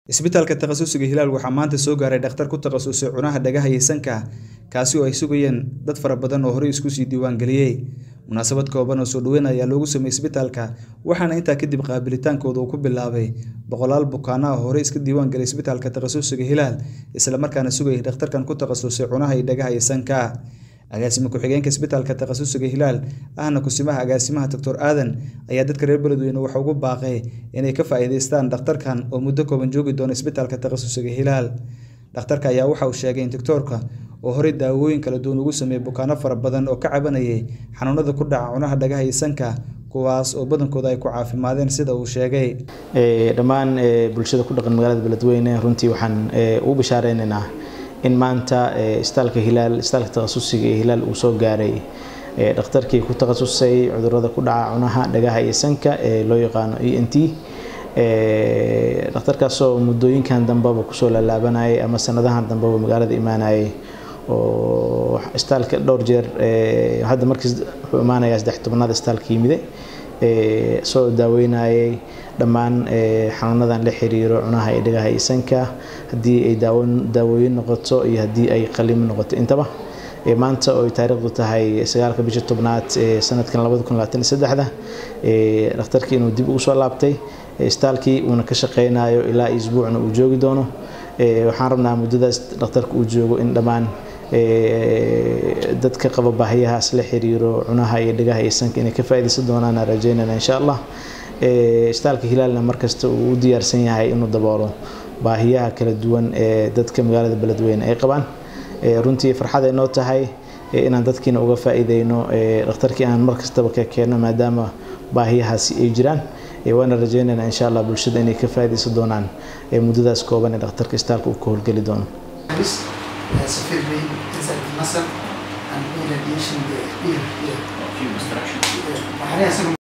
Isbitaalka takhasusiga Hilaal waxaa maanta soo gaaray dhakhtar ku takhasusay cunaha, dhagaha iyo sanka, kaasi oo ay sugayeen dad fara badan oo horey isku sii diiwaangeliyay. Munaasabad kooban oo soo dhaweyn ayaa loogu sameeyay isbitaalka, waxaana intaa kadib qaabilitaankooda uu ku bilaabay boqolaal bukaanno ah oo horey iska diiwaangeliyay isbitaalka takhasusiga Hilaal, isla markaana sugayay dhakhtarkan ku takhasusay cunaha, dhagaha iyo sanka. Agaasime ku-xigeenka isbitaalka takhasusiga Hilaal ahna kusimaha agaasimaha Dr. Aadan ayaa dadka reer Beledweyne waxa ugu baaqay inay ka faa'iidaystaan dhakhtarkan oo muddo kooban joogi doona isbitaalka takhasusiga Hilaal. Dhakhtarka ayaa waxa uu sheegay in doctor-ka uu horey daawooyin kala duwan ugu sameeyay bukaanno fara badan oo ka cabanayay xanuunada ku dhaca cunaha, dhagaha iyo sanka, kuwaas oo badankooda ay ku caafimaadeen sida uu sheegay. dhammaan bulshada ku dhaqan magaalada Beledweyne runtii waxaan ugu bishaareynaa in maanta isbitaalka Hilaal isbitaalka takhasusiga ee Hilaal uu soo gaaray dhakhtarkii ku takhasusay cudurrada ku dhaca cunaha, dhagaha iyo sanka ee loo yaqaano ENT dhakhtarkaasoo muddooyinkan dambeba kusoo laalaabanayay ama sanadahan dambeba magaalada imaanayay oo isbitaalka dhowr jeer hadda markii wuxuu imaanayaa saddex tobnaad isbitaalka yimide soo daaweynayay dhammaan xanuunadan la xiriiro cunaha iyo dhagaha iyo sanka haddii ay daawooyin noqoto iyo haddii ay qalimo noqoto intaba maanta oo ay taariikhdu tahay sagaalka bisha tobnaad sanadkan labada kun labaatan iyo saddexda dhakhtarkii inuu dib ugu soo laabtay isbitaalkii uuna ka shaqeynayo ilaa isbuucna uu joogi doono waxaan rabnaa muddadaas dhakhtarka uu joogo in dhammaan dadka qaba baahiyahaas la xiriiro cunaha iyo dhagaha iyo sanka inay ka faa'iidaysan doonaan rajeynana insha allah isbitaalka hilaalna markasta uu u diyaarsan yahay inuu daboolo baahiyaha kala duwan ee dadka magaalada beledweyne ay qabaan runtii farxad ay noo tahay inaan dadkiina uga faa'iideyno dhakhtarkii aan mar kastaba ka keenno maadaama baahiyahaasi ay jiraan waana rajeynaynaa insha allah bulshada inay ka faa'iidaysan doonaan muddadaas kooban ee dhakhtarka isbitaalka uu ka howlgeli doono severely inside the muscle and in addition the ear here. Few instructions. Waxyaalaha isaga